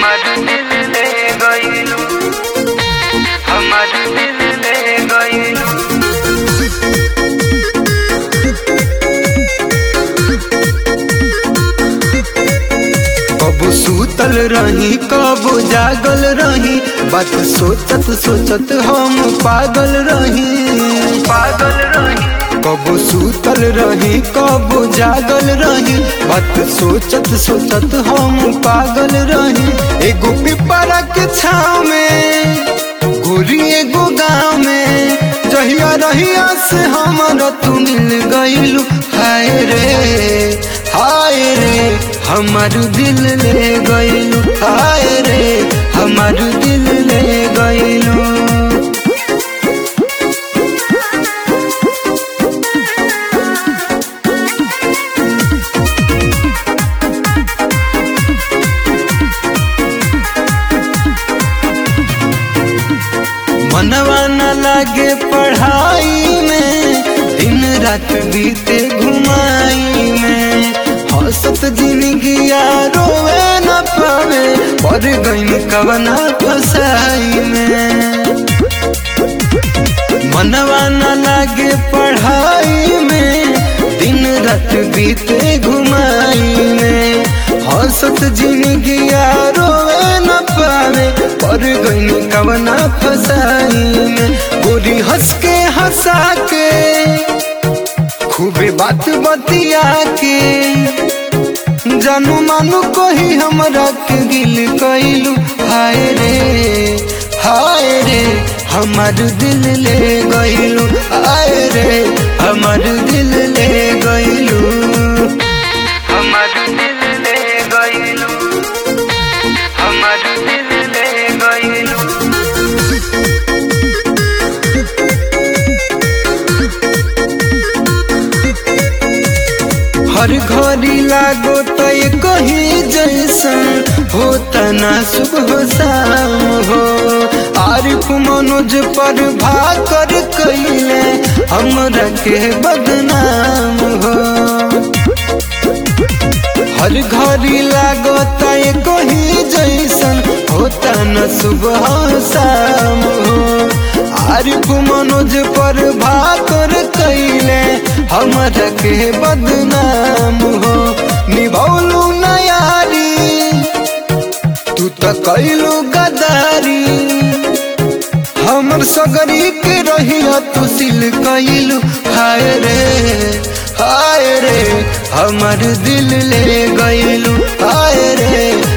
हमार दिल ले गइलू हमार दिल ले गइलू कबो सूतल रही कबो जागल रही बात सोचत सोचत हम पागल रही पागल रही कबो सूतल रही कबो जागल रही बात सोचत सोचत हम पागल रही एगो पिपरा के छाव में गोरी एगो गाँव में जहिया रहिया से हमारा तू मिल गइलू हाय रे हाय रे हमार दिल ले गइलू हाय रे हमार दिल ले गइलू मनवा न लागे पढ़ाई में दिन रात बीते घुमाई में हंसत जिंदगी रोवे न पावे पर गई कवना फसाई में मनवा न लागे पढ़ाई में दिन रात बीते घुमाई में हंसत जिंदगी रोवे न पावे पर गई कवना फसाई में गोरी हंस के हंसा के खूबे बात बतिया के जानू मानू कोही हमरा के दिल कैलू हाय रे हाय रे हमार दिल ले गइलू हाय रे हमार दिल ले गइलू हमार दिल ले गइलू हमार दिल ले गइलू हर घड़ी लागो तो ये कहीं जैसन होता ना सुबह शाम हो आरिफ मनोज पर भाकर कैले हमरा के बदनाम हो हर घड़ी लागो तो ये कहीं जैसन होता न सुबह शाम हो आरिफ मनोज पर भाकर कैले हमरा के बदनाम हो निभौलू नयारी तू तो कैलू गदारी हमर सगरी के रहिया तू सिल कैलू हाय रे हाय रे हमर दिल ले गइलू हाय रे